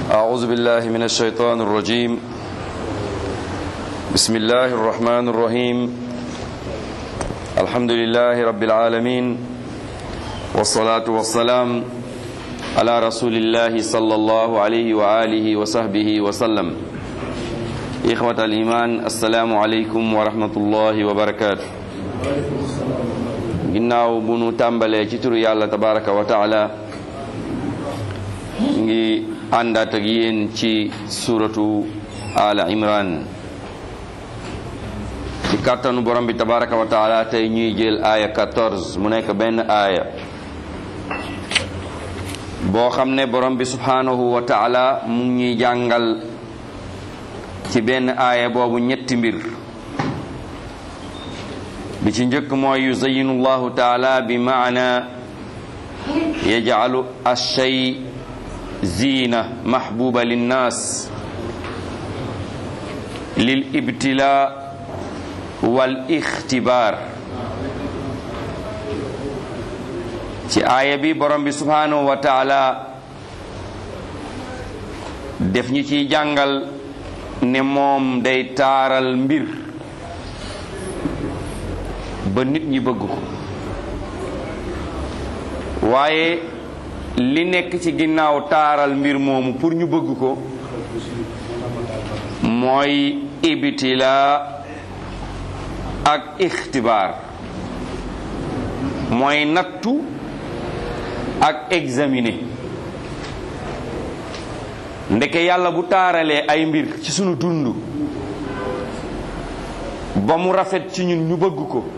أعوذ بالله من الشيطان الرجيم بسم الله الرحمن الرحيم الحمد لله رب العالمين والصلاة والسلام على رسول الله صلى الله عليه وآله وصحبه وسلم إخوة الإيمان السلام عليكم ورحمة الله وبركاته ginnaaw bu nu tàmbalee ci turu yàlla tabaraka wa taala ngi àndaat ak yéen ci suratu ala imran ci kàttanu borom bi tabaraka wa taala tey ñuy jël aaya 14 mu nekk benn aaya boo xam ne borom bi subhanahu wa taala mu ngi ñuy jàngal ci benn aaya boobu ñetti mbir bi ci njëkk mooy yuzayinu llahu taala bi maana yajcalu alshay ziina mahbuba linnaas lil ibtila wal ixtibaar ci aaya bi borom bi subhanahu wa taala def ñi ciy jàngal ne moom day taaral mbir ba nit ñi bëgg ko waaye li nekk ci ginnaaw taaral mbir moomu pour ñu bëgg ko mooy ibtila ak ixtibaar mooy nattu ak examiner ndeke yàlla bu taaralee ay mbir ci sunu dund ba mu rafet ci ñun ñu bëgg ko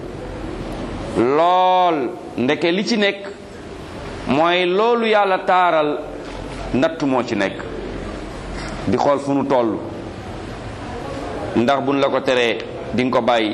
lool ndeke li ci nekk mooy loolu yàlla taaral natt moo ci nekk di xool fu nu toll ndax buñ la ko teree di nga ko bàyyi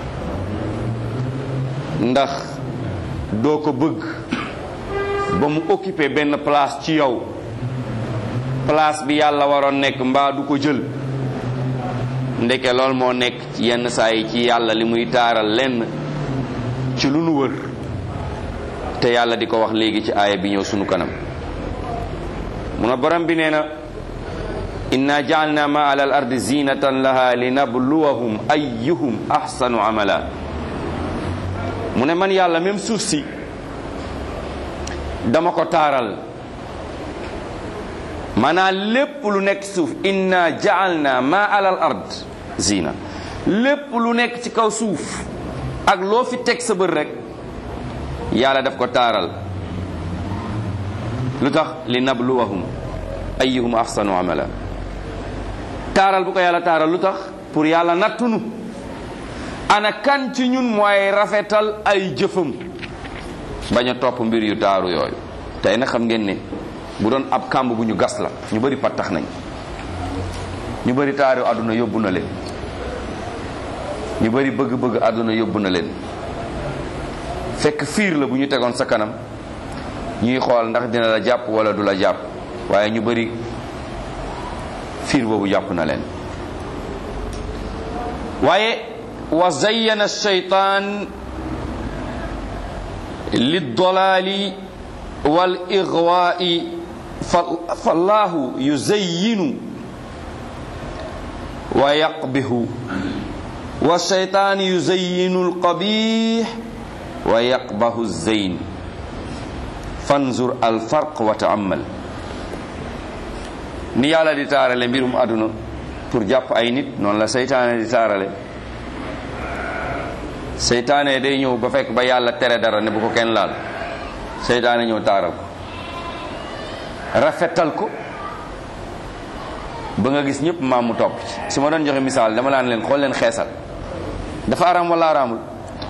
ndax doo ko bëgg ba mu occupé benn place ci yow place bi yàlla waroon nekk mbaa du ko jël ndeke lool moo nekk yenn saa yi ci yàlla li muy taaral lenn ci lu nu wër te yàlla di ko wax léegi ci aaya bi ñëw sunu kanam mu na borom bi nee na inna jaalna ma ala al ardi zinatan laha linabluwahum ayyuhum ahsanu amala mu ne man yàlla même suuf si dama ko taaral maanaam lépp lu nekk suuf inna jaalna ma ala al ard zina lépp lu nekk ci kaw suuf ak loo fi teg sa bët rek yàlla daf ko taaral lu tax li nabluwahum ayyuhum ahsanu amala taaral bu ko yàlla taaral lu tax pour yàlla nattunu ana kan ci ñun mooy rafetal ay jëfam bañ a topp mbir yu taaru yooyu tey nag xam ngeen ne bu doon ab kàmb bu ñu gas la ñu bari pattax nañ ñu bari taaru àdduna yóbbu na leen ñu bari bëgg-bëgg àdduna yóbbu na leen fekk fiir la bu ñu tegoon sa kanam ñuy xool ndax dina la jàpp wala du la jàpp waaye ñu bari fiir boobu jàpp na leen waaye wa zayyana shaytaan liddalaali wal igwaai fallahu yuzayyinu wa yaqbihu wa shaytaan yuzayyinu alqabih wa yaqbahu zeyn fanzur alfarq wa taamal ni yàlla di taarale mbirum àdduna pour jàpp ay nit noonu la seytaane di taarale seytaane day ñëw ba fekk ba yàlla tere dara ne bu ko kenn laal seytaane ñëw taaral ko rafetal ko ba nga gis ñëpp maam mu topp ci su ma doon joxe misaal dama laan leen xool leen xeesal dafa araam wala araamul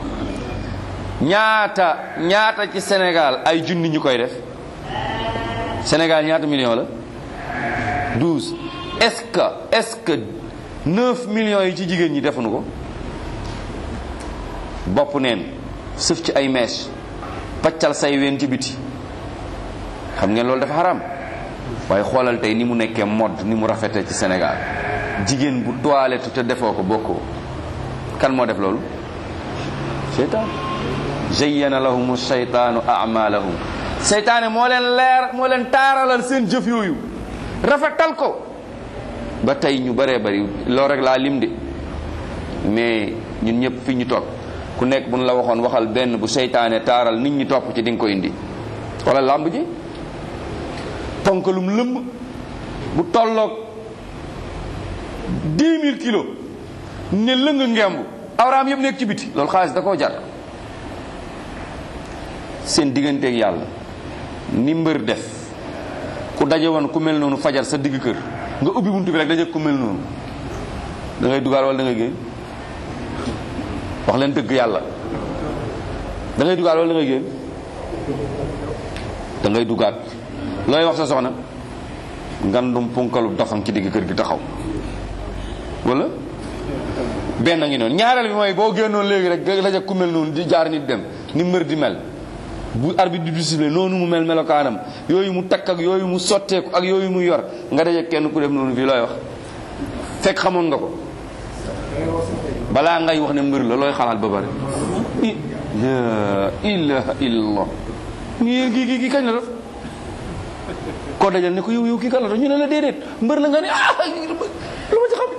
ñaata ñaata ci Sénégal ay junni ñu koy def Sénégal ñaata million la douze est-ce que est-ce que neuf millions yi ci jigéen ñi defuñu ko bopp neen sëf ci ay mèche paccal say ween ci biti xam ngeen loolu dafa xaram waaye xoolal tey ni mu nekkee mode ni mu rafetee ci Sénégal jigéen bu toilette te defoo ko bokkoo kan moo def loolu seytaan zayyana lahum shaytaanu amalahum seytaane moo leen leer moo leen taaralal seen jëf yooyu rafetal ko ba tey ñu bëree bëri loolu rek laa lim de mais ñun ñëpp fi ñu toog ku nekk bu ñu la waxoon waxal benn bu seytaane taaral nit ñi topp ci di nga ko indi wala làmb ji ponkalum lëmb bu tolloog dix mille kilos ne lëng ngemb awraam yëpp nekk ci biti loolu xaalis da koo jar seen digganteeg yàlla ni mbër def ku daje woon ku mel noonu fajar sa digg kër nga ubbi buntu bi rek daje ku mel noonu da ngay dugaal wala da ngay génn wax leen dëgg yàlla da ngay dugaal wala da ngay génn da ngay dugaat looy wax sa soxna ngandum punkalu dofam ci digg kër gi taxaw wala benn ngi noonu ñaareel bi mooy boo génnoon léegi rek daje ku mel noonu di jaar nit dem ni mbër di mel bu arbitre di siffler noonu mu mel melokaanam yooyu mu takk ak yooyu mu sotteeku ak yooyu mu yor nga daje kenn ku def noonu fii looy wax fekk xamoon nga ko balaa ngay wax ne mbër la looy xalaat ba bari la ilaha illallah ngi kii kii kii kañ la def koo dajal ne ko yow yow kii kan la def ñu ne la déedéet mbër la nga ne ah lu ma ci xam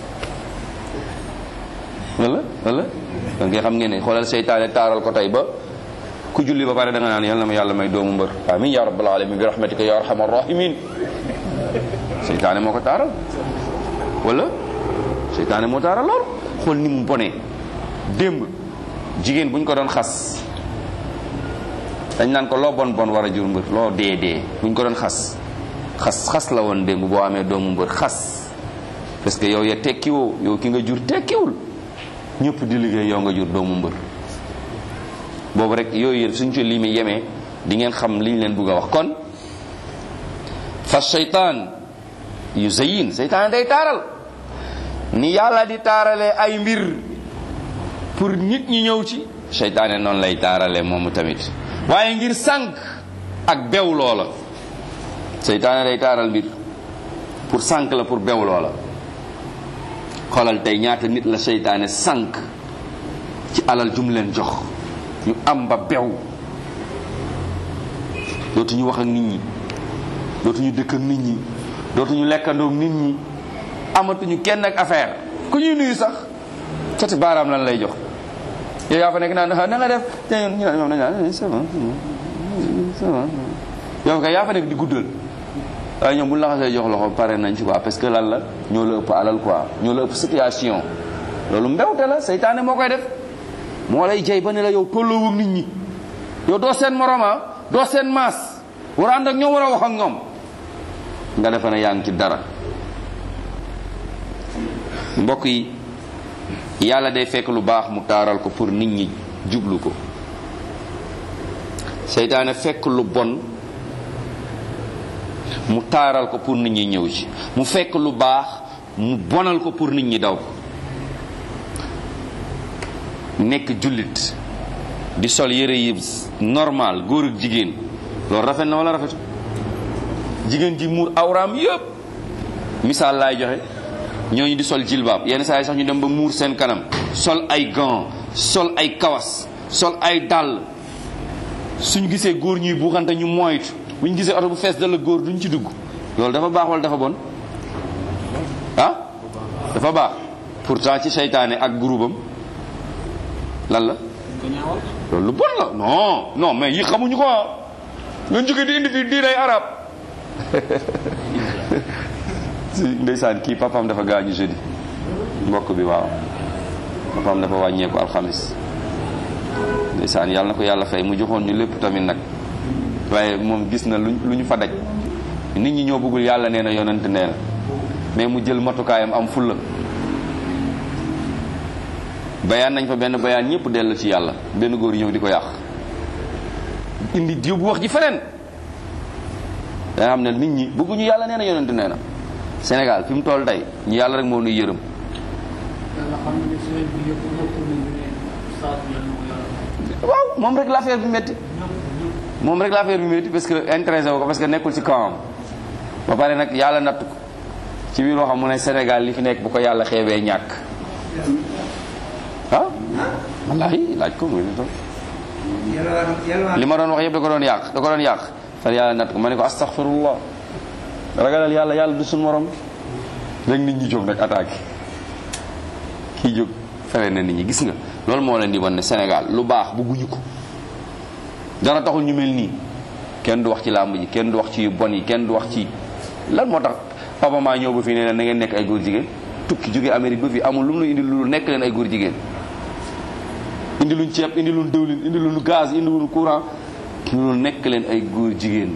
wala wala kon nga xam ngeen ne xoolal seytaane taaral ko tey ba ku julli ba pare da nga naan yal na ma yàlla may doomu mbër amin ya rabbal alamin bi rahmatika ya arhamar rahimin seytaane moo ko taaral wala seytaane moo taaral lool xool ni mu bonee démb jigéen bu ñu ko doon xas dañ naan ko loo bon bon war a jur mbër loo dee dee bu ñu ko doon xas xas xas la woon démb boo amee doomu mbër xas parce que yow ya tekkiwoo yow ki nga jur tekkiwul ñëpp di liggéey yow nga jur doomu mbër boobu rek yooyu yëpp suñ ci limi yemee di ngeen xam liñ leen bugg a wax kon fa seytaan yu zayin seytaan day taaral ni yàlla di taaralee ay mbir pour nit ñi ñëw ci seytaane noonu lay taaralee moomu tamit waaye ngir sànq ak bew loola seytaane day taaral mbir pour sànq la pour bew loola xoolal tey ñaata nit la seytaane sànq ci alal jum leen jox ñu am ba bew dootuñu wax ak nit ñi dootuñu dëkk ak nit ñi dootuñu lekkandoog nit ñi amatuñu kenn ak affaire ku ñuy nuyu sax cati baaraam lan lay jox yow yaa fa nekk naan na nga def te ñu naan ñoom dañ naan ça va ça va yow kay yaa fa nekk di guddal waaye ñoom bu ñu la xasee jox loxo pare nañ ci quoi parce que lan la ñoo la ëpp alal quoi ñoo la ëpp situation loolu mbewte la seytaane moo koy def moo lay jey ba ne la yow tolloowug nit ñi yow doo seen moroma doo seen maas war a ànd ak ñoom war a wax ak ñoom nga defe ne yaa ngi ci dara mbokk yi yàlla day fekk lu baax mu taaral ko pour nit ñi jublu ko seytaane fekk lu bon mu taaral ko pour nit ñi ñëw ci mu fekk lu baax mu bonal ko pour nit ñi daw ko nekk jullit di sol yëre yi normal góor ak jigéen loolu rafet na wala rafetu jigéen ji muur awraam yëpp misaal laay joxe ñooñu di sol jilbaab yenn saa yi sax ñu dem ba muur seen kanam sol ay gants sol ay kawas sol ay dàll suñu gisee góor ñuy buuxante ñu moytu bu ñu gisee oto bu fees dala góor duñ ci dugg loolu dafa baax wala dafa bon ah dafa baax pourtant ci seytaane ak groupam lan la loolu lu bon la non non mais yi xamuñu ko ah nga jóge di indi fii diinay arab si ndeysaan kii papaam dafa gaañu jeudi mbokk bi waaw papaam dafa wàññeeku alxamis ndeysaan yàlla na ko yàlla fay mu joxoon ñu lépp tamit nag waaye moom gis na lu lu ñu fa daj nit ñi ñoo bëggul yàlla nee na yonent nee na mais mu jël matukaayam am fulla bayaan nañ fa benn bayaan ñëpp dellu ci yàlla benn góor ñëw di ko yàq indi yóbbu wax ji feneen da nga xam ne nit ñi bëgguñu yàlla nee na yonent nee na Sénégal fi mu toll tey ñu yàlla rek moo nuy yërëm waaw moom rek l'affaire bi métti moom rek l'affaire bi métti parce que intéressé wu ko parce que nekkul ci kawam ba pare nag yàlla natt ko ci biir waxam mu ne Sénégal li fi nekk bu ko yàlla xeebee ñàkk ah wallaahi laaj ko muy li ma doon wax yëpp da ko doon yàq da ko doon yàq far yàlla natt ko ma ne ko astaghfirullah ragalal yàlla yàlla du suñ morom rek nit ñi jóg nag attaqué kii jóg fere na nit ñi gis nga loolu moo leen di wan ne Sénégal lu baax bugguñu ko dara taxul ñu mel nii kenn du wax ci làmb ji kenn du wax ci yu bon yi kenn du wax ci lan moo tax papa maa ñëw ba fii ne leen na ngeen nekk ay góor jigéen tukki jóge Amérique ba fii amul lu mu indi lu nekk leen ay góor jigéen indi luñ ceeb indi luñ dëwlin indi luñ gaz indi luñ courant lu nekk leen ay góor jigéen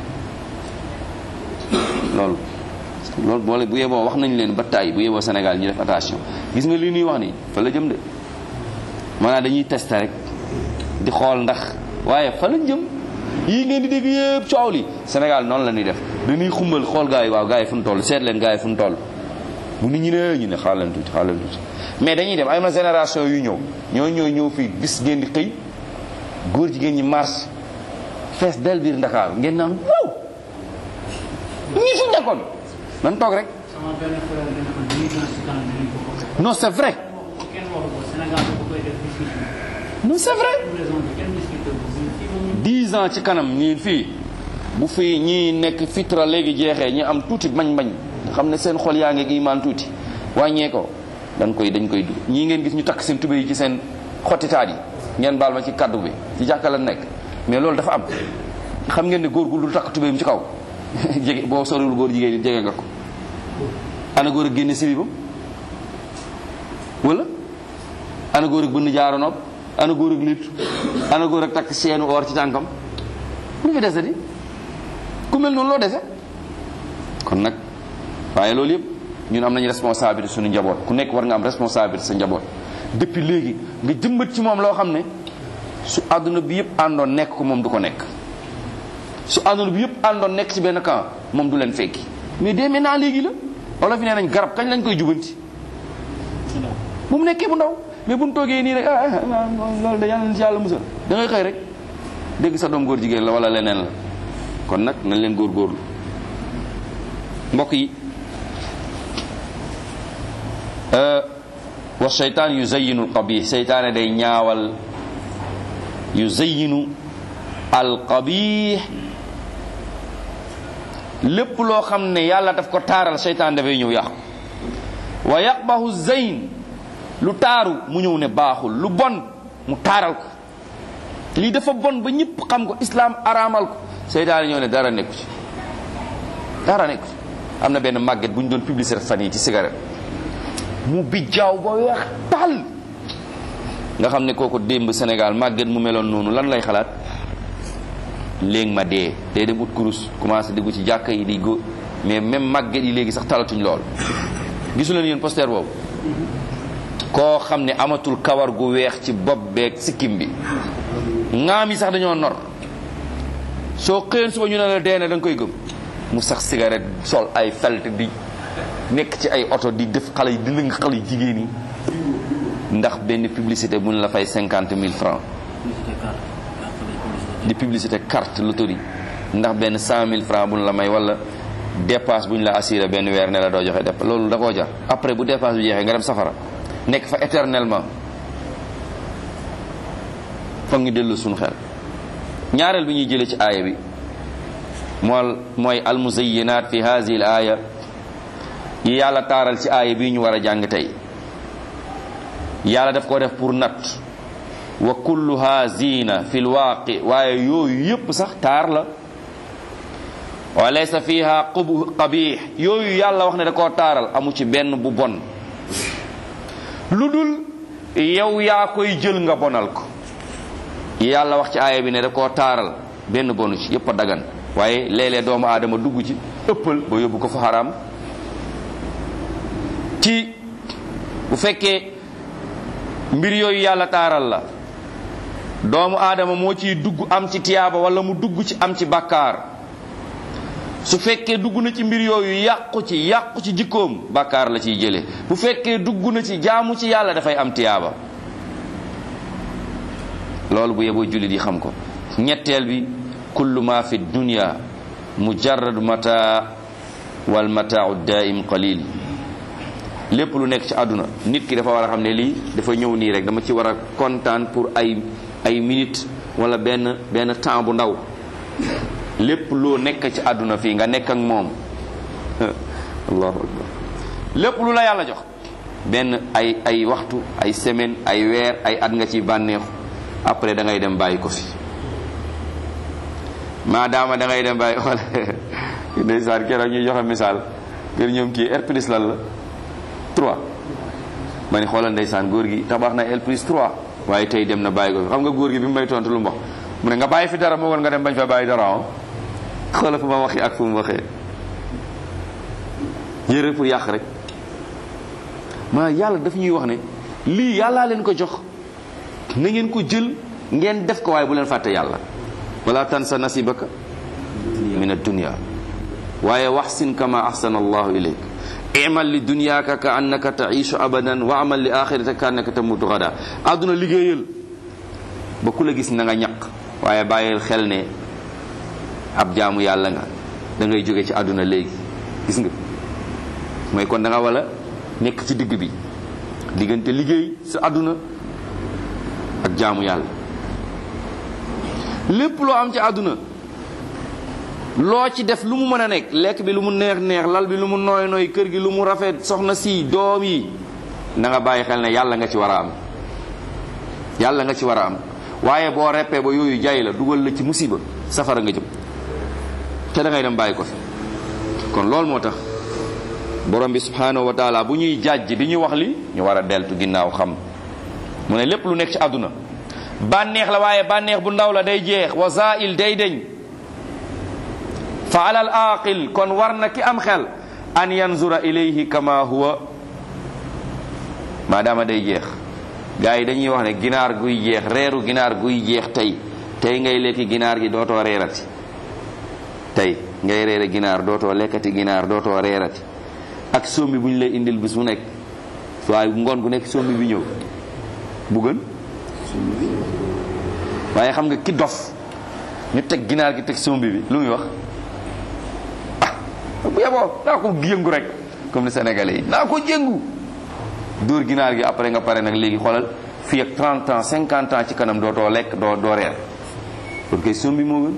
loolu loolu boole bu yeboo wax nañ leen ba tàyyi bu yeboo Sénégal ñu def attention gis nga lii ñuy wax nii fa la jëm de maanaam dañuy tester rek di xool ndax waaye fa lañ jëm yii ngeen di dégg yëpp coow li Sénégal noonu la ñuy def dañuy xumbal xool gars yi waaw gars yi fu mu toll seet leen gars yi fu mu toll bu nit ñi ne ñu ne xaar leen tuuti xaar leen tuuti mais dañuy dem ay na génération yu ñëw ñoo ñooy ñëw fii bis ngeen di xëy góor jigéen ñi marche fees del biir Ndakaar ngeen naan waaw ñii fi nekkoon nan toog rek sama benn frère dina ma dix ans si kanam dinañ ko ko non c'est vrai kenn waxu ko Sénégal bu koy def discussion non c'est vrai pour raison bi kenn discuté ko fii moom dix ans ci kanam ñii fii bu fi ñii nekk fitra léegi jeexee ñi am tuuti bañ-bañ nga xam ne seen xol yaa ngi imaan tuuti wàññee ko dañ koy dañ koy du ñii ngeen gis ñu takk seen tubéy yi ci seen xottitaat yi ngeen baal ma ci kaddu bi ci jàkka la nekk mais loolu dafa am xam ngeen ne góor gu lu takk tubéyam ci kaw jege boo soriwul góor jigéen ñi jege nga ko ana góor ak génne silibam wala ana góor ak bënn jaaro nopp ana góor ak lit ana góor ak takk seenu or ci tànkam lu fi dese di ku mel noonu loo dese kon nag waaye loolu yëpp ñun am nañu responsabilité suñu njaboot ku nekk war nga am responsabilité sa njaboot depuis léegi nga jëmbat ci moom loo xam ne su àdduna bi yëpp àndoon nekk ko moom du ko nekk su àdduna bi yëpp àndoon nekk ci benn camp moom du leen fekki mais dès maintenant léegi la wala fi nee nañ garab kañ lañ koy jubanti bu mu nekkee bu ndaw mais bu ñu toogee nii rek ah ah loolu de yàlla na ci yàlla musal da ngay xëy rek dégg sa doom góor jigéen la wala leneen la kon nag nañ leen góorgóorlu mbokk yi wa seytaan yu zayinu alqabih seytaane day ñaawal yu zayinu alqabih lépp loo xam ne yàlla daf ko taaral seytaan dafay ñëw yàqu wa yaqbahu zayn lu taaru mu ñëw ne baaxul lu bon mu taaral ko lii dafa bon ba ñëpp xam ko islam araamal ko seytaane ñëw ne dara nekku ci dara nekku ci am na benn màgget bu ñu doon publicité fan yi ci cigarette mu bijjaaw ba weex tal nga xam ne kooku démb Sénégal màgget mu meloon noonu lan lay xalaat léegi ma dee day dem ut kurus commencé dugg ci jàkka yi di go mais même màgget yi léegi sax talatuñ lool gisu leen yéen poster boobu koo xam ne amatul kawar gu weex ci bopp beeg sikkim bi ŋaam yi sax dañoo nor soo xëyoon suba ñu ne la dee na da nga koy gëm mu sax cigarette sol ay felt di nekk ci ay oto di def xale yi di lëng xale yi jigéen yi ndax benn publicité bu ñu la fay cinquante mille francs di publicité carte loterie ndax benn cent mille francs bu ñu la may wala dépasse bu ñu la assuré benn weer ne la doo joxe def loolu da koo jar après bu dépasse bi jeexee nga dem safara nekk fa éternellement foog ñu dellu suñu xel ñaareel bi ñuy jëlee ci aaya bi mool mooy almuzayyinaat fi hazihi al aaya yi yàlla taaral ci aaya bii ñu war a jàng tey yàlla daf ko def pour natt wa kulluha zina fi lwaaqi waaye yooyu yépp sax taar la wa laysa fiha qub qabih yooyu yàlla wax ne da koo taaral amu ci benn bu bon lu dul yow yaa koy jël nga bonal ko yàlla wax ci aaya bi ne da koo taaral benn bonu ci yépp a dagan waaye léeg-léeg doomu aadama dugg ci ëppal ba yóbbu ko fa xaraam ci bu fekkee mbir yooyu yàlla taaral la doomu aadama moo ciy dugg am ci tiyaaba wala mu dugg ci am ci bàkkaar su fekkee dugg na ci mbir yooyu yàqu ci yàqu ci jikkoom bàkkaar la ciy jële bu fekkee dugg na ci jaamu ci yàlla dafay am tiyaaba loolu bu yeboo jullit yi xam ko ñetteel bi kullu ma fi dunya mujarrad mata wal mataau daim qalil lépp lu nekk ci àdduna nit ki dafa war a xam ne lii dafa ñëw nii rek dama ci war a kontaan pour ay ay minutes wala benn benn temps bu ndaw lépp loo nekk ci àdduna fii nga nekk ak moom allahu akbar lépp lu la yàlla jox benn ay ay waxtu ay semaine ay weer ay at nga ci bànneexu après da ngay dem bàyyi ko fi maadaama da ngay dem bàyyi xool ndeysaan keroog ñuy joxe misaal kër ñoom kii R plus lan la 3 ma ni xoolal ndeysaan góor gi tabax na L plus 3 waaye tey dem na bàyyi ko fi xam nga góor gi bi mu may tontu lu mu wax mu ne nga bàyyi fi dara moo woon nga dem bañ fa bàyyi dara ah xoolal fu ma waxi ak fu mu waxee yére pour yàq rek maa yàlla daf ñuy wax ne lii yàllaa leen ko jox na ngeen ko jël ngeen def ko waaye bu leen fàtte yàlla wala tansa nasibaka min ad-dunya waaye waxsin kama ahsana allahu ilayk imal li dunyaaka ka annaka taishu abadan wa amal li axirata ka annaka tamutu gada àdduna liggéeyal ba ku la gis na nga ñaq waaye bàyyil xel ne ab jaamu yàlla nga da ngay jóge ci àdduna léegi gis nga mooy kon da nga wala nekk ci digg bi diggante liggéey sa àdduna ak jaamu yàlla lépp loo am ci àdduna loo ci def lu mu mën a nekk lekk bi lu mu neex neex lal bi lu mu nooy nooy kër gi lu mu rafet soxna si doom yi na nga bàyyi xel ne yàlla nga ci war a am yàlla nga ci war a am waaye boo reppee ba yooyu jaay la dugal la ci musiba safara nga jëm te da ngay dem bàyyi ko fi kon loolu moo tax borom bi subhanahu wa taala bu ñuy jàjj di ñu wax li ñu war a deltu ginnaaw xam mu ne lépp lu nekk ci àdduna bànneex la waaye bànneex bu ndaw la day jeex wa zail day deñ fa alal aqil kon war na ki am xel an yanzura ilayhi kama huwa maadaama day jeex gars yi dañuy wax ne ginaar guy jeex reeru ginaar guy jeex tey tey ngay lekki ginaar gi dootoo reerati tey ngay reere ginaar dootoo lekkati ginaar dootoo reerati ak sombi bu ñu lay indil bis mu nekk waaye ngoon gu nekk sombi bi ñëw bu gën waaye xam nga ki dof ñu teg ginaar gi teg sombi bi lu muy wax ah bu yeboo naa ko yëngu rek comme ni sénégalais yi naa ko jëngu dóor ginaar gi après nga pare nag léegi xoolal fii ak 30 ans 50 ans ci kanam dootoo lekk doo doo reer kon kay sombi moo gën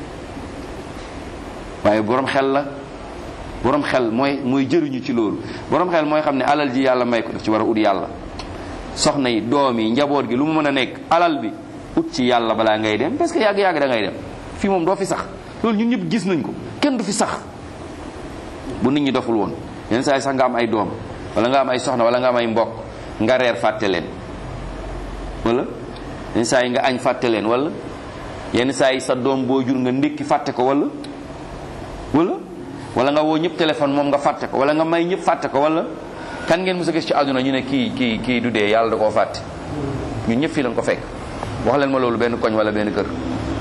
waaye borom xel la borom xel mooy mooy jëriñu ci loolu borom xel mooy xam ne alal ji yàlla may ko daf ci war a ut yàlla soxna yi doom yi njaboot gi lu mu mën a nekk alal bi ut ci yàlla balaa ngay dem parce que yàgg-yàgg da ngay dem fii moom doo fi sax loolu ñun ñëpp gis nañ ko kenn du fi sax bu nit ñi doful woon yenn saa yi sax nga am ay doom wala nga am ay soxna wala nga am ay mbokk nga reer fàtte leen wala yenn saa yi nga añ fàtte leen wala yenn saa yi sa doom boo jur nga ndékki fàtte ko wala wala wala nga woo ñëpp téléphone moom nga fàtte ko wala nga may ñëpp fàtte ko wala kan ngeen mos a gis ci àdduna ñu ne kii kii kii du dee yàlla da koo fàtte ñun ñëpp fii lañ ko fekk wax leen ma loolu benn koñ wala benn kër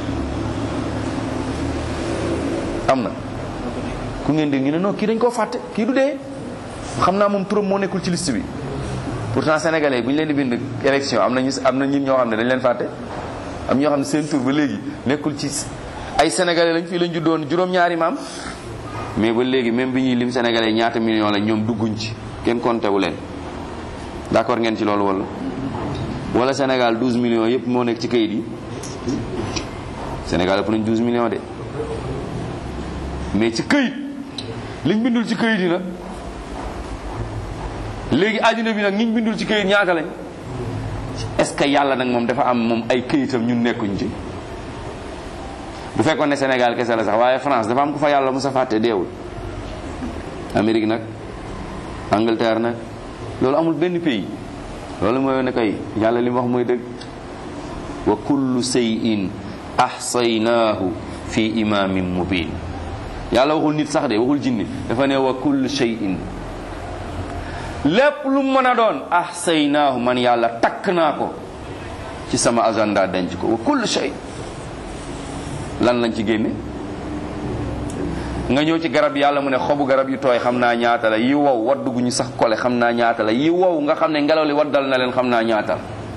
am na ku ngeen dégg ñu ne non kii dañ koo fàtte kii du dee xam naa moom turam moo nekkul ci liste bi pourtant sénégalais bu ñu leen di bind élection am na ñu am na ñun ñoo xam ne dañ leen fàtte am ñoo xam ne seen tur ba léegi nekkul ci ay sénégalais lañ fii lañ juddoon juróom-ñaari maam mais ba léegi même bi ñuy lim sénégalais ñaata million la ñoom dugguñ ci kenn compté wu leen d'accord ngeen ci loolu wala wala Sénégal 12 millions yëpp moo nekk ci kayit yi Sénégal ëpp nañ 12 millions de mais ci kayit liñ bindul ci kayit yi nag léegi àddina bi nag ñiñ bindul ci kayit ñaata lañ est-ce que yàlla nag moom dafa am moom ay kayitam ñun nekkuñ ci bu fekkoon ne Sénégal kese la sax waaye France dafa am ku fa yàlla musa fàtte deewul Amérique nag Angleterre nag loolu amul benn pays loolu mooy ne kay yàlla li mu wax mooy dëgg wa kullu shay'in ahsaynaahu fi imamin mubin yàlla waxul nit sax de waxul jinni dafa ne wa kullu shay'in lépp lu mën a doon ahsaynaahu man yàlla takk naa ko ci sama agenda denc ko wa kullu shay lan lañ ci génne nga ñëw ci garab yàlla mu ne xobu garab yu tooy xam naa ñaata la yi wow wadd gu ñu sax kole xam naa ñaata la yi wow nga xam ne ngelaw li waddal na leen xam naa ñaata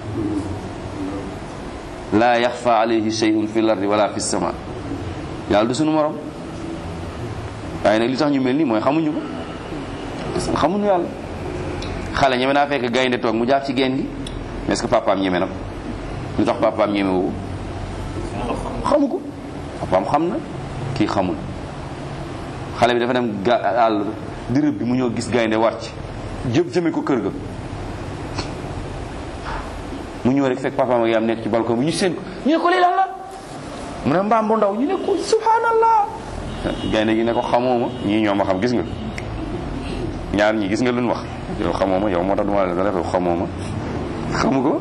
la laa yaxfa alayhi shay'un fi lardi wala fi sama yàlla du sunu morom waaye nag li tax ñu mel nii mooy xamuñu ko parce que xamuñu yàlla xale ñeme naa fekk gaynde toog mu jaaf ci geen gi est-ce que papaam ñeme na ko lu tax papaam ñeme woo xamu ko papaam xam na kii xamul xale bi dafa dem ga àll di rëbb bi mu ñëw gis gaynde war ci jëm jëme ko kër ga mu ñëw rek fekk papa ma yaam nekk ci balcon bi ñu seen ko ñu ne ko lii lan la mu ne mbaam bu ndaw ñu ne ko subhanallah gaynde gi ne ko xamoo ma ñii ñoo ma xam gis nga ñaar ñi gis nga luñ wax yow xamoo ma yow moo tax duma la dara yow xamoo ma xamu ko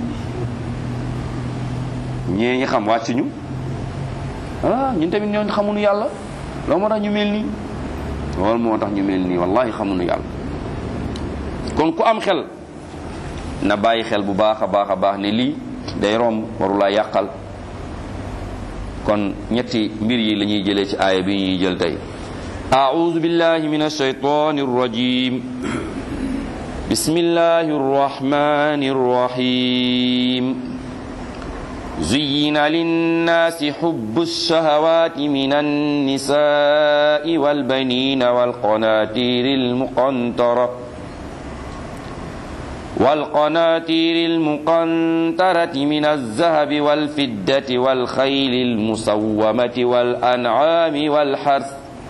ñee ñi xam wàcc ñu ah ñun tamit ñoo xamuñu yàlla loolu moo tax ñu mel nii loolu moo tax ñu mel nii wallahi xamuñu yàlla kon ku am xel na bàyyi xel bu baax a baax a baax ne lii day romb warulaa yàqal kon ñetti mbir yi la ñuy jëlee ci aaya bi ñuy jël tey أعوذ بالله من الشيطان الرجيم بسم الله الرحمن الرحيم زين للناس حب الشهوات من النساء والبنين والقناطير المقنطرة والقناطير المقنطرة من الذهب والفدة والخيل المسومة والأنعام والحرث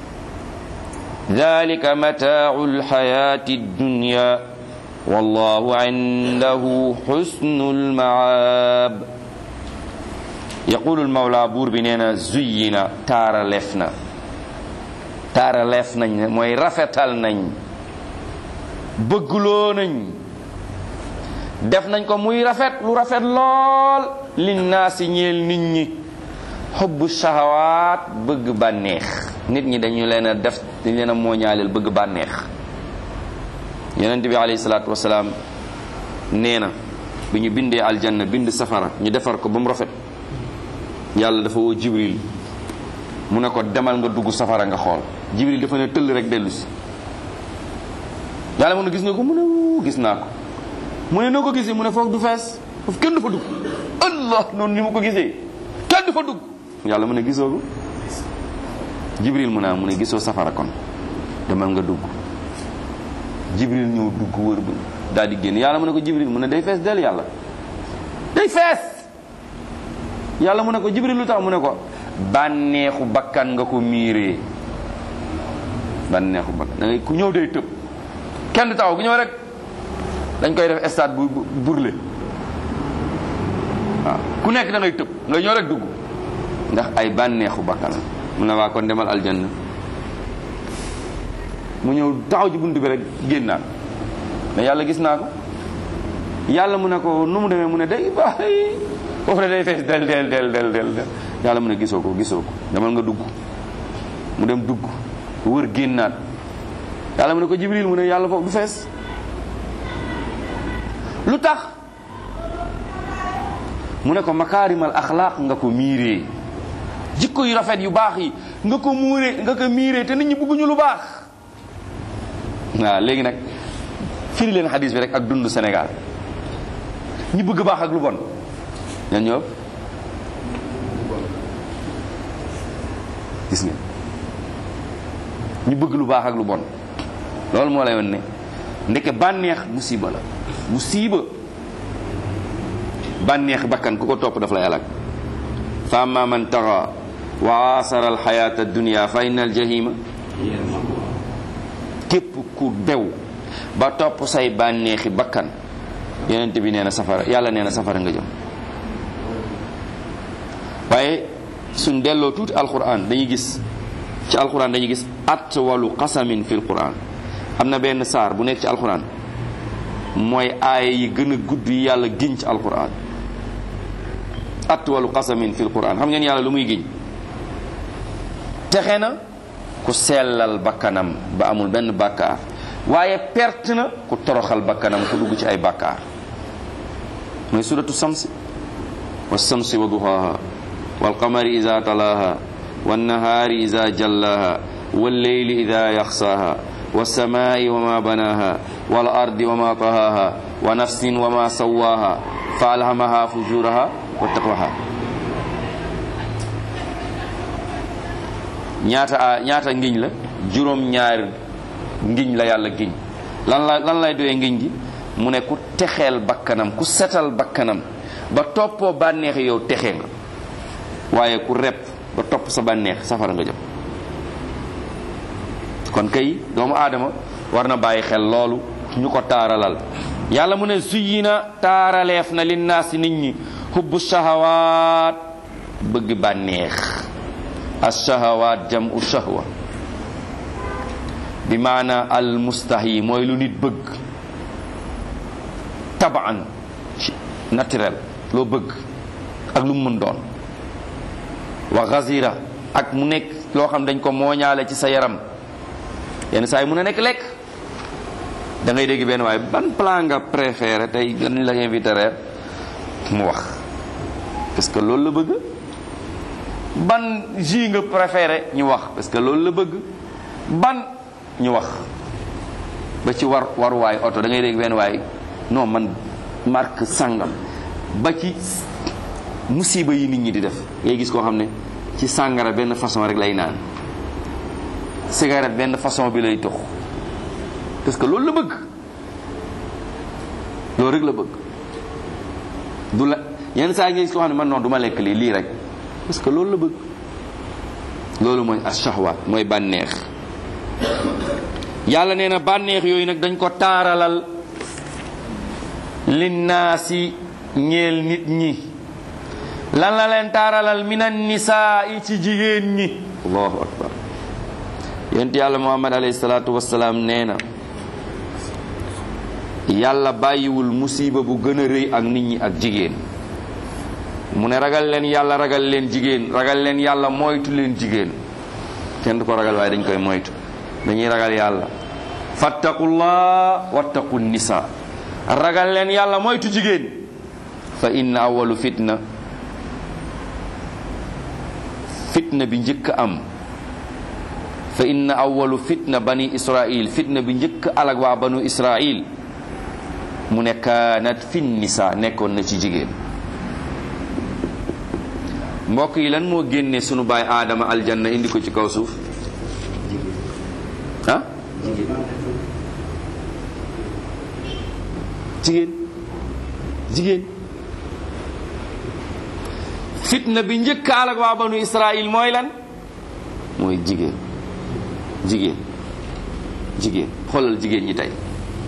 ذلك متاع الحياة الدنيا والله عنده حسن المعاب يقول المولى بور بنينا زينا تارا لفنا تارا لفنا موي رفتال نñ bëggloo nañ def nañ ko muy rafet lu rafet lool linnaasi ñeel nit ñi xubbu shahawaat bëgg bànneex nit ñi dañu leen a def dañ leen a mooñaaleel bëgg bànneex yonent bi alayhi salaatu wasalaam nee na bi ñu bindee aljanna bind safara ñu defar ko ba mu rafet yàlla dafa woo jibril mu ne ko demal nga dugg safara nga xool jibril dafa ne tëll rek dellu si yàlla mu ne gis nga ko mu ne wuu gis naa ko mu ne noo ko gisee mu ne foofu du fees foofu kenn du fa dugg allah noonu ni mu ko gisee kenn du fa dugg yàlla mu ne gisoo ko jibril mu ne mu ne gisoo safara kon demal nga dugg jibril ñëw dugg wër ba daal di génn yàlla mu ne ko jibril mu ne day fees del yàlla day fees yàlla mu ne ko jibril lu tax mu ne ko bànneexu bakkan nga ko miiree bànneexu bakkan da ngay ku ñëw day tëb kenn du taxaw ku ñëw rek dañ koy def stade bu burle waaw ku nekk da ngay tëb nga ñëw rek dugg ndax ay bànneexu bakkan mu ne waa kon demal aljanna mu ñëw taxaw ci buntu bi rek génnaat mais yàlla gis naa ko yàlla mu ne ko nu mu demee mu ne day bàyyi foofu ne day fees del del del del del del yàlla mu ne gisoo ko gisoo ko demal nga dugg mu dem dugg wër génnaat yàlla mu ne ko jibril mu ne yàlla foofu du fees lu tax mu ne ko makaarimal axlaaq nga ko miiree jikko yu rafet yu baax yi nga ko muuree nga ko miiree te nit ñi bëgguñu lu baax waaw léegi nag firi leen xadis bi rek ak dund Sénégal ñi bëgg baax ak lu bon ñan ñoo gis ngeen ñu bëgg lu baax ak lu bon loolu moo lay won ne ndeke bànneex musiba la musiba bànneex bakkan ku ko topp daf lay alak fa amma man taxa wa asara alxayata dunia fa inna aljahima képp ku bew ba topp say bànneexi bakkan yonent bi nee na safara yàlla nee na safara nga jëm waaye suñ delloo tuuti alquran dañuy gis ci alquran dañuy gis atwalu qasamin fi alquran am na benn saar bu nekk ci alquran mooy aaya yi gën a gudd yi yàlla giñ ci alquran atwalu qasamin fi alquran xam ngeen yàlla lu muy giñ texe na ku sellal bakkanam ba amul benn bàkkaar waaye perte na ku toroxal bakkanam ku dugg ci ay bàkkaar mooy suratu samsi wa samsi wa duhaha wal qamari ida talaha wan nahaari ida jallaha wal leyli ida yaxsaha والسماء وما بناها والأرض وما طهاها ونفس وما سواها فألهمها فجورها وتقواها ñaata ñaata ngiñ la juróom ñaar ngiñ la yàlla giñ lan la lan lay doyee ngiñ gi mu ne ku texeel bakkanam ku setal bakkanam ba toppoo bànneex yow texe nga waaye ku rep ba topp sa bànneex safara nga jëm kon kay doomu aadama war na bàyyi xel loolu ñu ko taaralal yàlla mu ne zuyina taaraleef na linnaasi nit ñi hubbu shahawaat bëgg bànneex ashahawaat jamu shahwa bi maana al mustahi mooy lu nit bëgg tabaan naturel loo bëgg ak lu mu mën doon wa gazira ak mu nekk loo xam dañ ko mooñaale ci sa yaram yenn saa yi mun a nekk lekk da ngay dégg benn waaye ban plat nga préféré tey dañ la invité reer mu wax parce que loolu la bëgg ban jus nga préféré ñu wax parce que loolu la bëgg ban ñu wax ba ci war waruwaay oto da ngay dégg benn waay non man marque sàngam ba ci musiba yi nit ñi di def ngay gis koo xam ne ci sàngara benn façon rek lay naan cigarette benn façon bi lay tux parce que loolu la bëgg loolu rek la bëgg du la yenn saa yi nga gis koo xam ne man non du ma lekk lii lii rek parce que loolu la bëgg loolu mooy ashahwaat mooy bànneex yàlla nee na bànneex yooyu nag dañ ko taaralal linnaasi ñeel nit ñi lan la leen taaralal minan nisaa yi ci jigéen ñi allahu akbar yent yàlla muhammad alayhi salaatu wassalaam nee na yàlla bàyyiwul musiba bu gën a rëy ak nit ñi ak jigéen mu ne ragal leen yàlla ragal leen jigéen ragal leen yàlla moytu leen jigéen kenn du ko ragal waaye dañ koy moytu dañuy ragal yàlla fattaqullah wattaqu nisa ragal leen yàlla moytu jigéen fa inna awalu fitna fitna bi njëkk am fa inna awalu fitna bani israil fitna bi njëkk alag waa banu israil mu ne kaanat fi nisa nekkoon na ci jigéen mbokk yi lan moo génne sunu baay aadama aljanna indi ko ci kaw suuf ah jigéen jigéen fitna bi njëkk alag waa banu israil mooy lan mooy jigéen jigéen jigéen xoolal jigéen ñi tey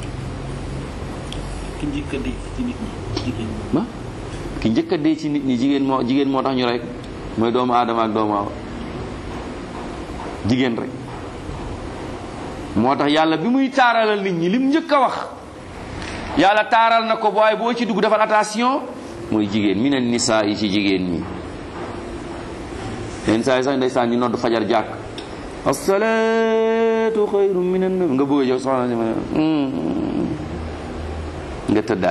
ki njëkk a dee ci nit ñi jigéen ñi. ma ki njëkk a dee ci nit ñi jigéen moo jigéen moo tax ñu rey ko mooy doomu aadama ak doomu awa jigéen rek moo tax yàlla bi muy taaralal nit ñi lim njëkk a wax yàlla taaral na ko waaye boo ci dugg defal attention mooy jigéen mi ne nisaa yi ci jigéen ñi yenn saa yi sax ndeysaan ñu nodd fajar jàkk asalaatu xayru min an nga bëgg a jox soxna si ma ne nga tëddaat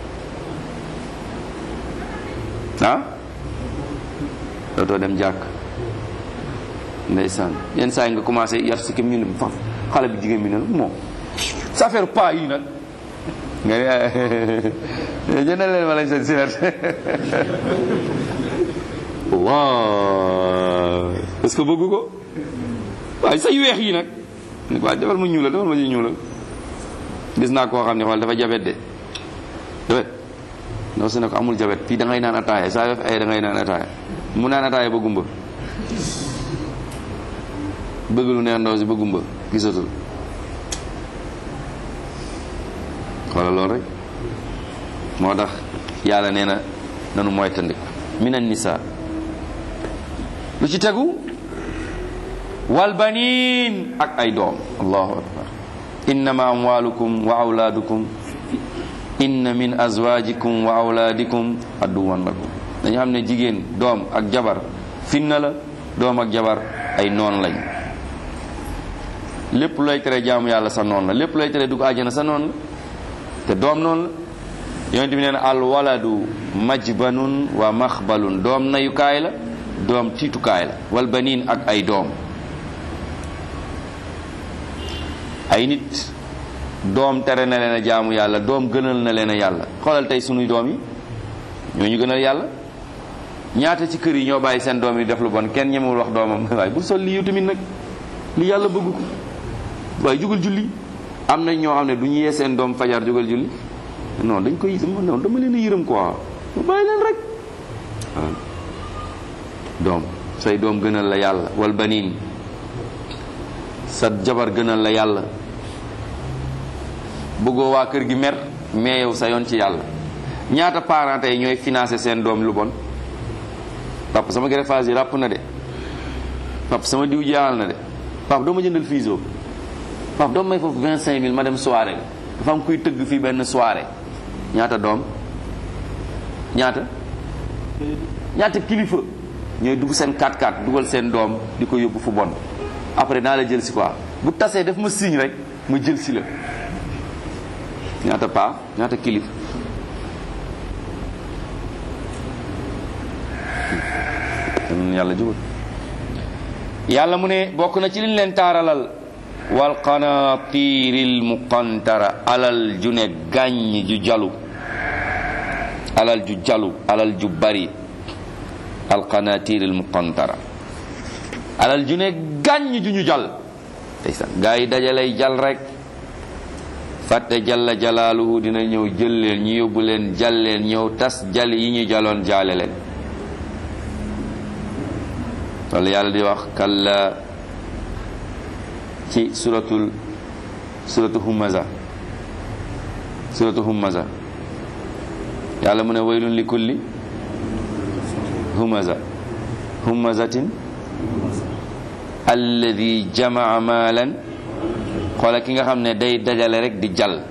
ah dootoo dem jàkk ndeysaan yenn saa yi nga commencé yar si kim ñu ne fa xale bi jigéen bi ne moom sa affaire pas yi nag nga ne jëndal leen ma lañ seen sinet waaw est-ce que bëgg ko waaye say weex yi nag waaye defal ma ñuulal defal ma ñu ñuulal gis naa koo xam ne xool dafa jabet de jabet ndaw si ne ko amul jabet fii da ngay naan ataaya saa def ay da ngay naan ataaya mu naan ataaya ba gumba bëgg lu neex ndaw si ba gumba gisatul xoolal loolu rek moo tax yàlla nee na nanu moytandik minan nisa lu ci tegu wal baniin ak ay doom allahu akbar innama amwalukum wa awlaadukum inna min azwajikum wa awlaadikum adduwan lakum dañu xam ne jigéen doom ak jabar finna la doom ak jabar ay noon lañ lépp looy tere jaamu yàlla sa noon la lépp looy tere dugg àjjana sa noon la te doom noonu la yonent bi nee na al waladu majbanun wa maxbalun doom nayukaay la doom tiitukaay la wal baniin ak ay doom ay nit doom tere na leen a jaamu yàlla doom gënal na leen a yàlla xoolal tey sunuy doom yi ñoo ñu gënal yàlla ñaata ci kër yi ñoo bàyyi seen doom yi def lu bon kenn ñemewul wax doomam waaye bul sol lii yow tamit nag li yàlla bëgg ko waaye jugal julli am na ñoo xam ne du ñu yee seen doom fajar jugal julli non dañ koy non dama leen a yërëm quoi mu bàyyi leen rek waaw doom say doom gënal la yàlla wal baniin sa jabar gënal la yàlla bëggoo waa kër gi mer mais yow sa yoon ci yàlla ñaata parents tey ñooy financé seen doom lu bon papa sama greffage yi ràpp na de papa sama diw jeexal na de papa doo ma jëndal fiso papa doo may foofu vingt cinq mille ma dem soirée dafa am kuy tëgg fii benn soirée ñaata doom ñaata ñaata kilifa ñooy dugg seen 4x4 dugal seen doom di ko yóbbu fu bon après naa la jël si quoi bu tasee def ma signe rek ma jël si la ñaata paa ñaata kilifa am yàlla jubal yàlla mu ne bokk na ci liñ leen taaralal wal qanatiril muqantara alal ju ne gàññ ju jalu alal ju jalu alal ju bari al qanatiril muqantara alal ju ne gàññ ju ñu jal tey sax gaa yi dajalay jal rek fàtte jalla jalaaluhu dina ñëw jël leen ñu yóbbu leen jal leen ñëw tas jal yi ñu jaloon jaale leen loolu yàlla di wax kalla ci suratul suratu humaza suratu humaza yàlla mu ne waylun li kulli humaza humazatin alladi jamaa maalan xoola ki nga xam ne day dajale rek di jal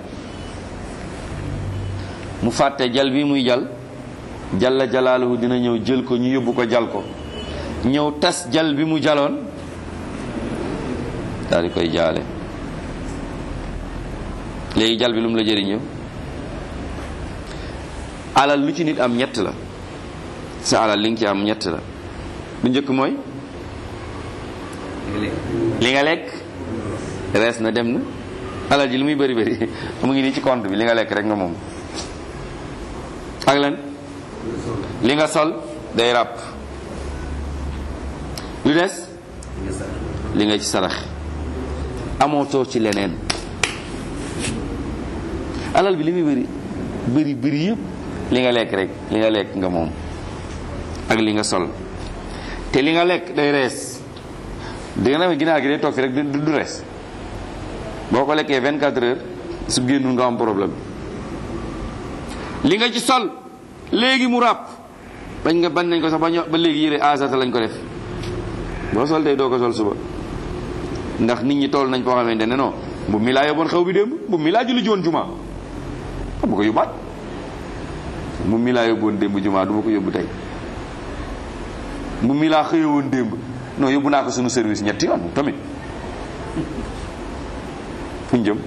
mu fàtte jal bi muy jal jalla jalaaluhu dina ñëw jël ko ñu yóbbu ko jal ko ñëw tas jal bi mu jaloon daal di koy jaale léegi jal bi lu mu la jëriñ yow alal lu ci nit am ñett la sa alal li nga ci am ñett la bu njëkk mooy li nga lekk rees na dem na alal ji li muy bëri bëri mu ngi nii ci compte bi li nga lekk rek nga moom ak lan li nga sol day ràpp lu des li nga ci sarax amootoo ci leneen alal bi li muy bëri bëri bëri yëpp li nga lekk rek li nga lekk nga moom ak li nga sol te li nga lekk day rees di nga demee ginaar gi day toog fi rek du du rees boo ko lekkee 24 heures su génnul nga am problème li nga ci sol léegi mu ràpp bañ nga bañ nañ ko sax ba ño ba léegi yére asata lañ ko def boo sol tey doo ko sol suba ndax nit ñi toll nañ foo xamante ne non bu mi laa yóbboon xew bi démb bu mi laa julli joon juma bu ko yóbbaat bu mi laa yóbboon démb juma du ma ko yóbbu tey bu mi laa xëyewoon démb non yóbbu naa ko sunu service ñetti yoon tamit fuñ jëm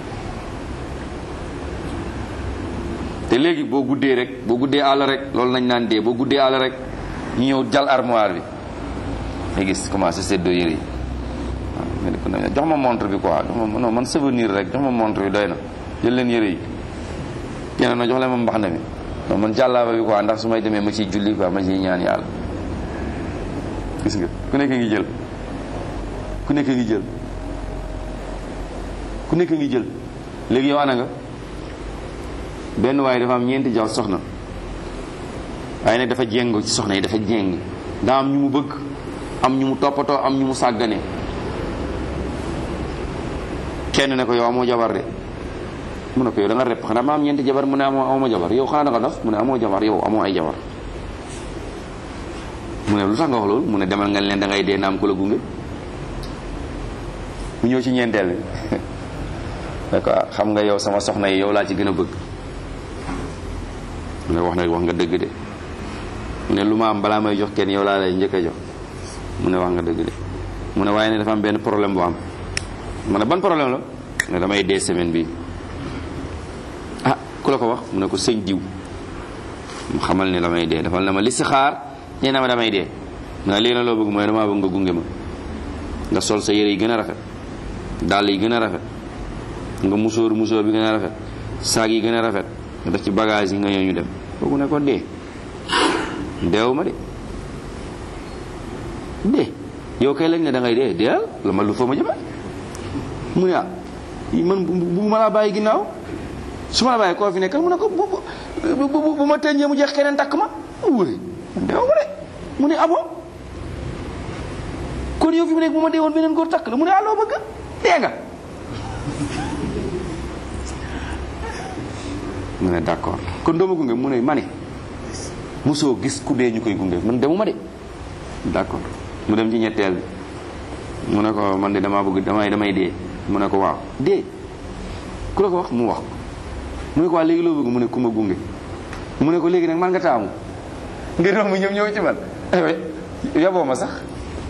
te léegi boo guddee rek boo guddee àll rek loolu nañ naan dee boo guddee àll rek ñu ñëw jal armoire bi nga gis commencé seddoo yére yi waaw nga ne ko nag jox ma montre bi quoi jox ma non man souvenir rek jox ma montre bi doy na jël leen yére yi keneen na jox leen ma mbaxana mi non man jàllaaba bi quoi ndax su may demee ma ciy julli quoi ma ciy ñaan yàlla gis nga ku nekk ngi jël ku nekk ngi jël ku nekk ngi jël léegi yow ana nga benn waaye dafa am ñeenti jaw soxna waaye nag dafa jéng ci soxna yi dafa jéng daa am ñu mu bëgg am ñu mu toppatoo am ñu mu sàggane kenn ne ko yow amoo jabar de mu ne ko yow da nga repp xanaa ma am ñeenti jabar mu ne amoo amoo jabar yow xanaa da nga dof mu ne amoo jabar yow amoo ay jabar mu ne lu tax nga wax loolu mu ne demal nga leen da ngay dee naam ku la gunge mu ñëw ci ñeenteel bi ne ko xam nga yow sama soxna yi yow laa ci gën a bëgg mu ne wax na wax nga dëgg de mu ne lu ma am balaa may jox kenn yow laa lay njëkk a jox mu ne wax nga dëgg de mu ne waaye ne dafa am benn problème bu am mu ne ban problème la ne damay dee semaine bi ah ku la ko wax mu ne ko sëñ diw mu xamal ne damay dee dafal na ma li si xaar nee na ma damay dee mu ne lii na loo bëgg mooy damaa bëgg nga gunge ma nga sol sa yére yi gën a rafet dàll yi gën a rafet nga musóor musóor bi gën a rafet saag yi gën a rafet nga def ci bagage yi nga ñëw ñu dem kooku ne ko dee deewu ma de dee yow kay lañ ne da ngay dee deel la ma lu fa ma jëme mu ne ah man bu ma laa bàyyi ginnaaw su ma la bàyyi koo fi nekkal mu ne ko bu bu bu ma tënjee mu jeex keneen takk ma wóore deewu ma de mu ne abo kon kon yow fi mu nekk bu ma dee woon beneen góor takk la mu ne aloo bëgg dee nga mu ne d'accord kon doo ma gunge mu ne ma ne mosoo gis ku dee ñu koy gunge man demuma de d'accord mu dem ci ñetteel bi mu ne ko man de damaa bëgg damay damay dee mu ne ko waaw dee ku la ko wax mu wax mu ne ko waa léegi loo bëgg mu ne ku ma gunge mu ne ko léegi nag man nga taamu ngir romb ñoom ñëw ci man yaboo ma sax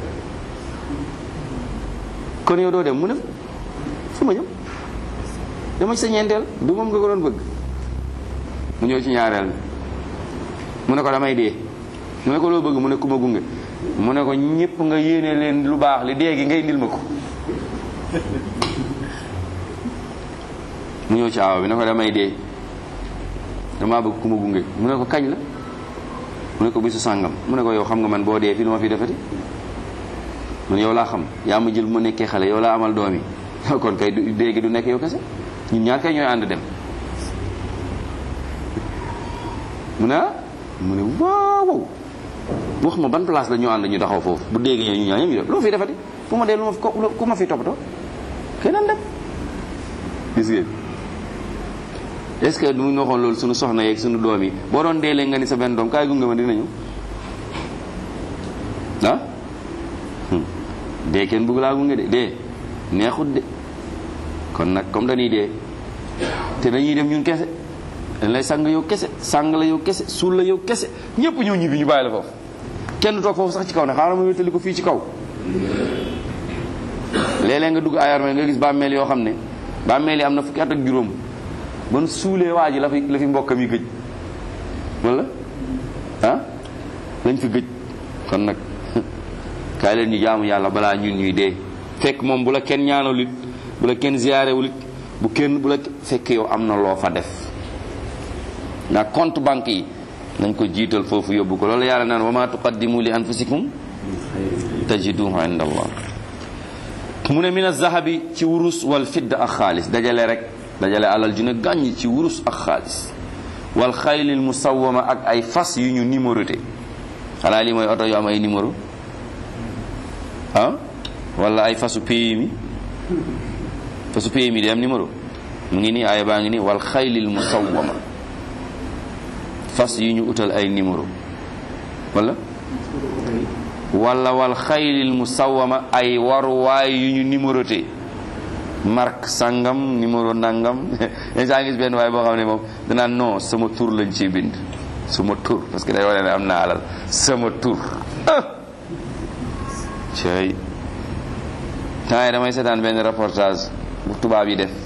kon yow doo dem mu ne fu ma jëm dama ci sa ñeenteel du moom nga ko doon bëgg mu ñëw ci ñaareel mu ne ko damay dee mu ne ko loo bëgg mu ne ku ma gunge mu ne ko ñëpp nga yéene leen lu baax li dee gi ngay indil ma ko mu ñëw ci aaw bi ne ko damay dee damaa bëgg ku ma gunge mu ne ko kañ la mu ne ko bisu sàngam mu ne ko yow xam nga man boo dee fii lu ma fi defati man yow laa xam yaa ma jël bu ma nekkee xale yow laa amal doom yi kon kay du dee gi du nekk yow kese ñun ñaar kay ñooy ànd dem mu ne ah mu ne waaw waaw wax ma ban place la ñu ànd ñu taxaw foofu bu dégg ñu ñaa ñam ñu def loo fi defati fu ma dee lu ma fi ku ma fi toppatoo keneen dem gis ngeen est ce que du ñu waxoon loolu suñu soxna yeeg suñu doom yi boo doon dee nga ni sa benn doom kaay gunge ma dina ñëw ah dee kenn bëgg laa gunge de dee neexut de kon nag comme dañuy dee te dañuy dem ñun kese dañ lay sang yow kese sang la yow kese suul la yow kese ñëpp ñëw ñibbi ñu bàyyi la foofu kenn toog foofu sax ci kaw ne xaaral ma wéttali ko fii ci kaw léeg-léeg nga dugg ay armée nga gis bàmmeel yoo xam ne bàmmeel yi am na fukki at ak juróom ban suulee waa ji la fi la fi mbokkam yi gëj wala ah lañ fi gëj kon nag kaay leen ñu jaamu yàlla balaa ñun ñuy dee fekk moom bu la kenn ñaanalut bu la kenn ziyaarewulit bu kenn bu la fekk yow am na loo fa def ndax compte banque yi nañ ko jiital foofu yóbbu ko loolu yàlla naan wa ma tuqaddimu li anfusikum tajiduhu inda allah mu ne min azahabi ci wurus wal fidd ak xaalis dajale rek dajale alal ju ne gàññ ci wurus ak xaalis wal xaylil musawwama ak ay fas yu ñu numéroté xanaa lii mooy oto yu am ay numéro ah wala ay fasu PMI fasu PMI day am numéro mu ngi nii aaya baa ngi nii wal xaylil musawwama fas yu ñu utal ay numéro wala wala wal xaylil musawwama ay waruwaay yu ñu numéroté marque sangam numéro nangam saa ngis benn waay boo xam ne moom danaan non sama tur lañ ciy bind sama tur parce que day wane ne am naa alal sama tur cey temps yi damay seetaan benn reportage bu tubaab yi def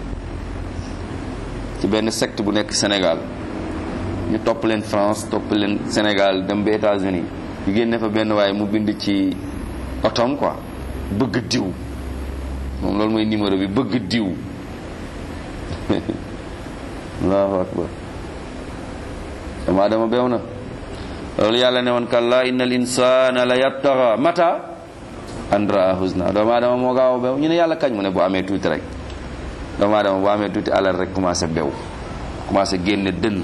ci benn secte bu nekk Sénégal ñu topp leen France topp leen Sénégal dem ba États-Unis ñu génne fa benn waaye mu bind ci otom quoi bëgg diw moom loolu mooy numéro bi bëgg diw allahu akbar dama dama beew na loolu yàlla ne woon kalla inna al insana la yabtaxa mata an raa husna doomu aadama moo gaaw a beew ñu ne yàlla kañ mu ne bu amee tuuti rek doomu aadama bu amee tuuti alal rek commencé beew commencé génne dënn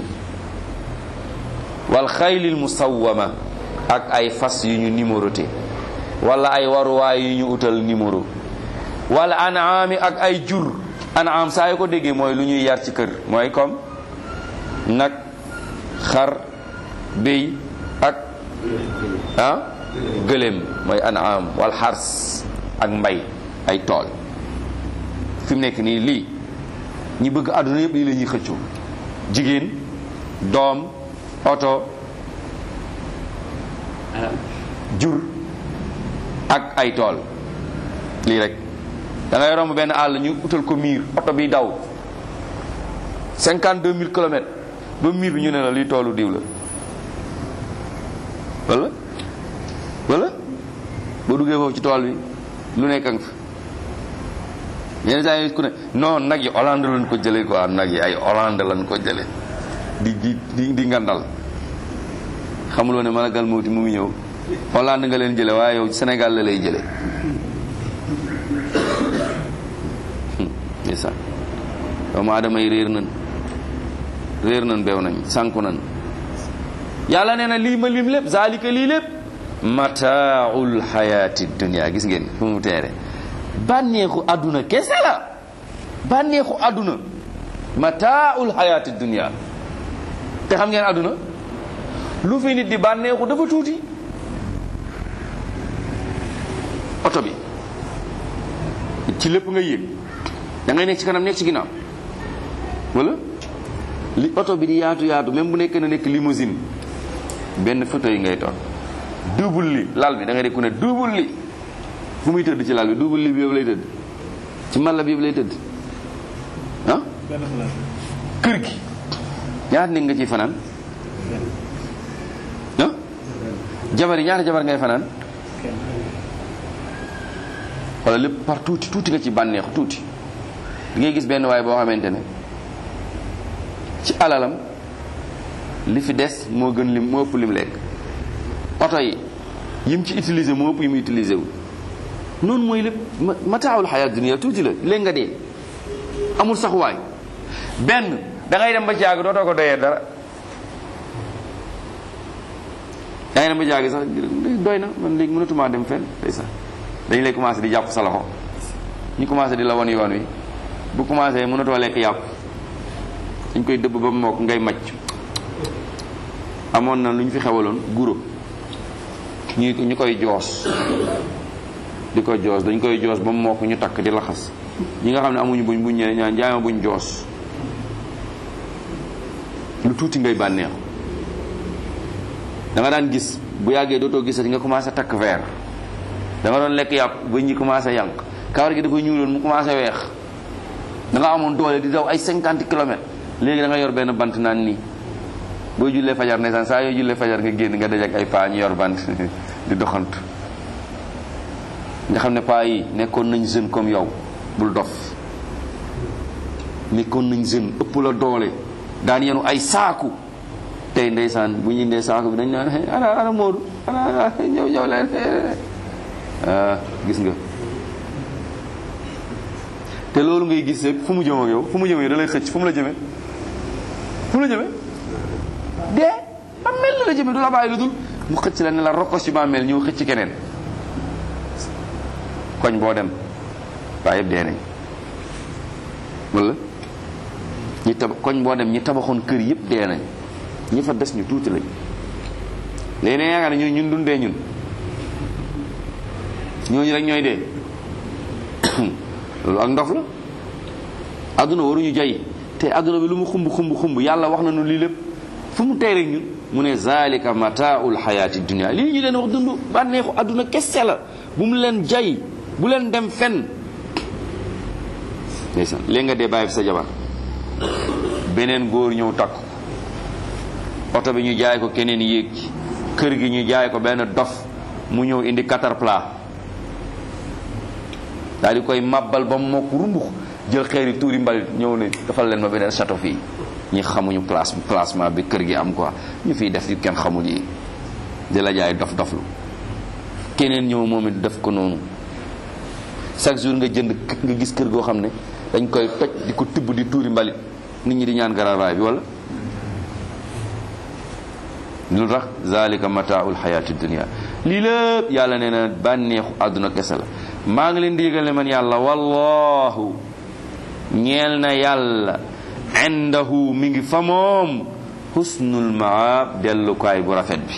wal xaylil musawwama ak ay fas yu ñu numéroté wala ay waruwaay yu ñu utal numéro wala anaami ak ay jur anaam saa yu ko déggee mooy lu ñuy yar ci kër mooy comme nag xar béy ak ah gëléem mooy anaam wal xars ak mbay ay tool fi mu nekk nii lii ñi bëgg àdduna yëpp lii la ñuy xëccoo jigéen doom oto jur ak ay tool lii rek da ngay romb benn àll ñu utal ko miir oto bi daw cinquante deux mille kilomètres ba miir bi ñu ne la lii toolu diw la wala wala boo duggee foofu ci tool bi lu nekk nga fa yenn saa yi ku ne non nag yi Hollande lañ ko jëlee quoi nag yi ay Hollande lañ ko jëlee di di di di ngandal xamuloo ne malagal mawti mu ngi ñëw Hollande nga leen jële waaye yow Sénégal la lay jële ndeysaan doomu aadama yi réer nañ réer nañ beew nañ sànku nañ yàlla nee na lii ma lim lépp zalika lii lépp mataaul xayaati dunia gis ngeen fu mu teere bànneexu àdduna kese la bànneexu àdduna mataaul xayaati dunia te xam ngeen àdduna lu fi nit di bànneexu dafa tuuti oto bi ci lépp nga yéeg da ngay nekk ci kanam nekk ci ginnaaw wala li oto bi di yaatu yaatu même bu nekkee na nekk limousine benn fauteuil ngay toog double li lal bi da ngay dégg ku ne double li fu muy tëdd ci lal bi double li bi yëpp lay tëdd ci malla bi yëpp lay tëdd ah kër gi ñaata nit nga ciy fanaan ah jabar yi ñaata jabar ngay fanaan wala lépp par tuuti tuuti nga ci bànneexu tuuti di ngay gis benn waay boo xamante ne ci alalam li fi des moo gën lim moo ëpp lim lekk oto yi yim ci utiliser moo ëpp yi mu utiliser wu noonu mooy lépp mataawul xayaat dunia tuuti la léegi nga dee amul sax waay benn da ngay dem ba jaag dootoo ko doyee dara da ngay dem ba jaag sax doy na man léegi mënatumaa dem fenn tey sax dañu lay commencé di jàpp sa loxo ñu commencé di la won yoon wi bu commencé mënatoo lekk yàpp dañ koy dëbb ba mook ngay macc amoon na lu ñu fi xewaloon guro ñu ñu koy joos di ko joos dañ koy joos ba mook ñu takk di laxas ñi nga xam ne amuñu buñ buñ ñëwee ñaan jaay ma buñ joos lu tuuti ngay bànneexu da nga daan gis bu yàggee dootoo gisati nga commencé takk verre da nga doon lekk yàpp ba ñi commencé yànq kawar gi dafa ñuuloon mu commencé weex da nga amoon doole di daw ay 50 kilomètres léegi da nga yor benn bant naan nii boo jullee fajar ndeysaan saa yoo jullee fajar nga génn nga dajak ay paa ñu yor bant di doxantu nga xam ne paa yi nekkoon nañ jeune comme yow bul dof nekkoon nañ jeune ëpp la doole daan yenu ay saaku tey ndeysaan bu ñu indee saaku bi dañ naan ana ana Moodu ana ñëw ñëw leen ah gis nga te loolu ngay gis rek fu mu jëm ak yow fu mu jëm ak yow da lay xëcc fu mu la jëmee fu mu la jëmee dee bàmmeel la la jëmee du la bàyyi lu dul mu xëcc la ne la rokkos ci bàmmeel ñëw xëcc keneen koñ boo dem waaye yëpp dee nañ wala ñi taba koñ boo dem ñi tabaxoon kër yëpp dee nañ ñi fa des ñu tuuti lañ léegi ne yaakaar ne ñun ñun dundee ñun ñooñu rek ñooy dee loolu ak ndof la àdduna waruñu jay te àdduna bi lu mu xumb xumb xumb yàlla wax nañu lii lépp fu mu tey rek ñun mu ne zalika mataaul xayaati dunia lii ñu leen wax dund bànneexu àdduna kese la bu mu leen jay bu leen dem fenn ndeysaan léegi nga dee bàyyi fi sa jabar beneen góor ñëw takk oto bi ñu jaay ko keneen yéeg ci kër gi ñu jaay ko benn dof mu ñëw indi caterpillar daal di koy màbbal ba mokk rumbux jël xeeri tuuri mbalit ñëw ne defal leen ma beneen château fii ñi xamuñu place placement bi kër gi am quoi ñu fiy def yu kenn xamul yi di la jaay dof doflu keneen ñëw moom it def ko noonu chaque jour nga jënd nga gis kër goo xam ne dañ koy toj di ko tibb di tuuri mbalit nit ñi di ñaan garavaay bi wala lu tax zalika mataaul xayaati dunia lii lépp yàlla nee na bànneexu àdduna kese la maa ngi leen di yëgal ne man yàlla wallahu ñeel na yàlla indahu mi ngi fa moom husnul maab dellukaay bu rafet bi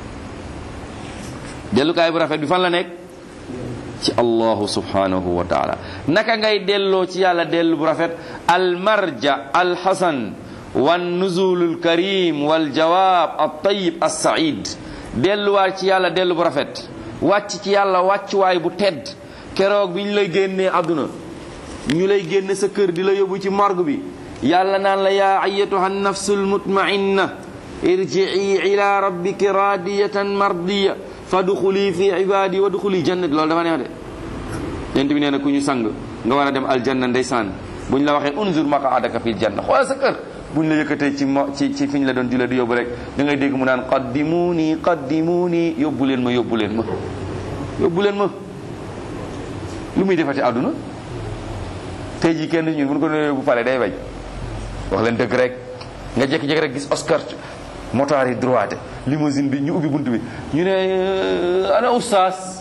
dellukaay bu rafet bi fan la nekk ci allahu subhanahu wa taala naka ngay delloo ci yàlla dellu bu rafet almarja alxasan wannuzulul karim waljawaab altayib alsaid delluwaat ci yàlla dellu bu rafet wàcc ci yàlla wàccuwaay bu tedd keroog bi ñu lay génnee àdduna ñu lay génne sa kër di la yóbbu ci morgue bi yàlla naan la yaa ayatuha nafsu lmutmainna irjii ila rabbiki radiyatan mardiya fadxuli fi ibadi wadxuli jannati loolu dafa neex de yent bi nee na ku ñu sang nga war a dem aljanna ndeysaan bu ñu la waxee unzur maqaadaka fil janna xoolal sa kër bu ñu la yëkkatee ci mo ci ci fi ñu la doon jula di yóbbu rek da ngay dégg mu naan qaddimuuni qaddimuuni yóbbu leen ma yóbbu leen ma yóbbu leen ma lu muy defati àdduna tey jii kenn ñun bu ñu ko doon yóbbu pale day bañ wax leen dëgg rek nga jékki-jékki rek gis Oscar motaar yi droite limousine bi ñu ubbi bunt bi ñu ne ana oustaz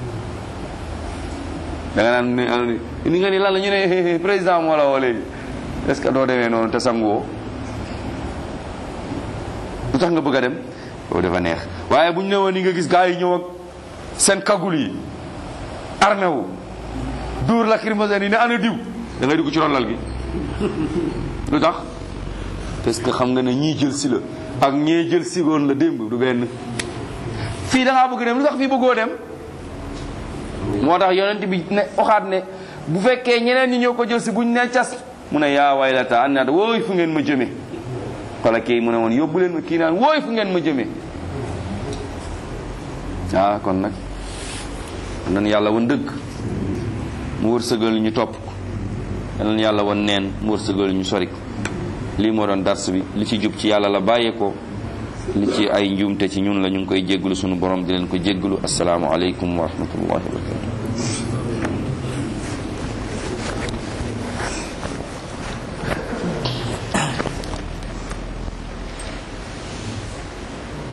da nga naan ni nga ni lan la ñu ne président moo la woo léegi est ce que doo demee noonu te sanguwoo lu tax nga bëgg a dem loolu dafa neex waaye bu ñu ne woon ni nga gis gars yi ñëw ak seen kagul yi armé wu duur lacrymogène yi ne ana diw da ngay dugg ci ron lal gi lu tax parce que xam nga ne ñii jël si la ak ñee jël si woon la démb du benn fii da ngaa bëgg dem lu tax fii bëggoo dem moo tax yonent bi ne waxaat ne bu fekkee ñeneen ñi ñëw ko jël si buñ ne cas mu ne yaa waylata an naat wooy fu ngeen ma jëme wala kii mu ne woon yóbbu leen ma kii naan wooy fu ngeen ma jëme ah kon nag nan yàlla wan dëgg mu wërsëgal ñu topp ko nan yàlla wan neen mu wërsëgal ñu sori ko lii moo doon dars bi li ci jub ci yàlla la bàyyee ko li ci ay njuumte ci ñun la ñu ngi koy jégglu sunu borom di leen ko jégglu assalaamu aleykum wa rahmatullahi wa barakatu